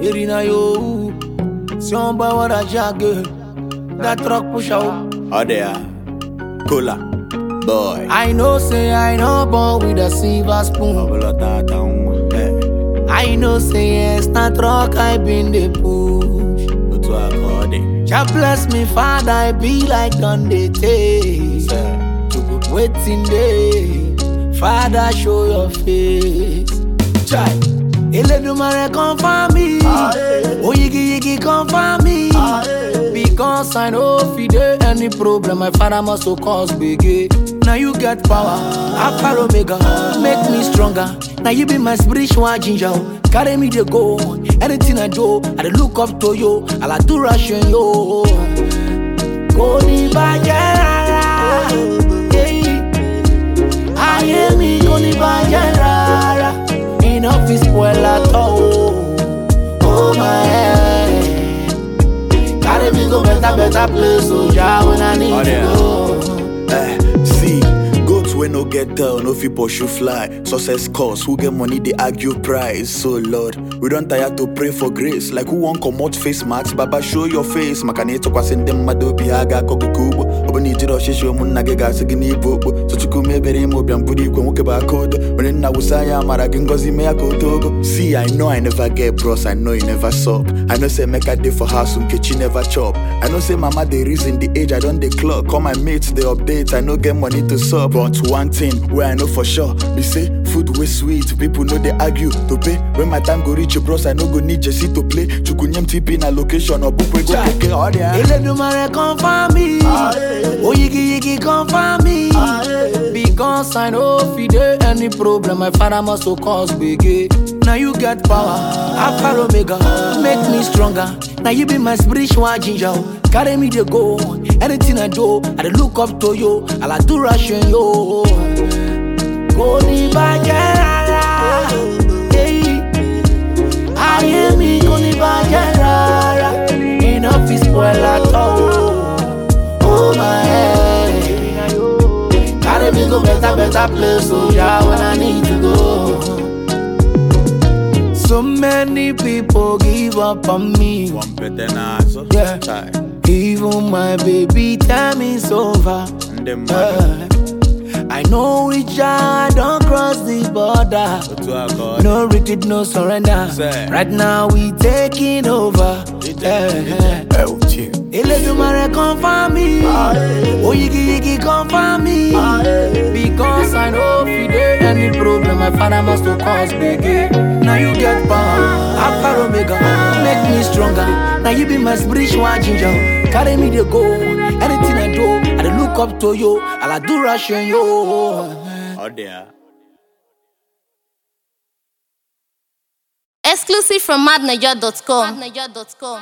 Irina yo, si on boy what a jagger. That truck push out. Oh there, cola, boy. I know say I know born with a silver spoon. Bubble tata um, eh. I know say yes, that truck I been the push. Otu akode, Jah bless me, Father, I be like on the taste. say. Waiting day, Father, show your face. Chai, Eledumare confirm me. Oyigi yigi confirm me. Because I know if you dey any problem, my father must to cause biggie. Now you get power, Alpha Omega, make me stronger. Now you be my spiritual ginger. Carry me to go, anything I do, I dey look up to you. I like to ration yo. Kò ní bàjẹ́ rárá. Yeah. Ayé mi kò ní bàjẹ́ rárá. Iná fi spoil àtọ̀ o. Oh my head. Carry me go better better place o ja when I need Oh, to yeah. go. Eh, see, goats wey no get tail no fit pursue fly. Success cause who get money dey argue price. So Lord, we don tire to pray for grace. Like who wan comot face mask? Baba show your face. Maka na ịtụkwasị ndị mmadụ obi ha ga-akọ gị ka ugbo. Ọ bụ na ijiri ọchịchị ụmụnna gị ga-asị gị n'ibu okpo. So Chukwu mebere ime ụbịam bụrụ igwe nwoke bụ aka odo. Onye nna wụsa anya amara gị ngọzi mee ya ka o too ogo. See, I know I never get bros, I know you never sup. I know say Emeka dey for house, Nkechi never chop. I know say mama dey reason the age, I don dey clock. All my mates dey update, I no get money to sup. But one thing wey I know for sure be say food wey sweet, people no dey argue to pay. When my time go reach, bros, I no go need Jesse to play. Chukwunyem TP na location, ọbụkwa ego keke ọrịa. Eledumare confirm me. Oyigi yigi confirm me. Because I know if you dey any problem, my father must to cause biggie. Now you get power, Alpha Omega, make me stronger. Now you be my spiritual ginger. Carry me to go, anything I do, I dey look up to you. I like to ration yo. Kò ní bàjẹ́ rárá. Yeah. Ayé mi kò ní bàjẹ́ rárá. Iná fi spoil àtọ̀ o. Oh my head. Carry me go better better place o ya when I need to go. So many people give up on me. One better na so. Yeah. Chai. Even my baby tell me it's over. Ndị mmadụ, Yeah. I know which I don't cross the border. otu akode. No retreat, no surrender. Say. Right now we taking over. Yeah. Eh, oh, chill. Eledumare confirm me. Oyigi yigi confirm me. Because I know if you dey any problem, my father must to cause biggie. Now you get power, Alpha Omega, make me stronger. Now you be my spiritual ginger. Carry me to go. Anything I do, I dey look up to you. I like do ration yo. Ọ dị ya. Exclusive from madniger.com.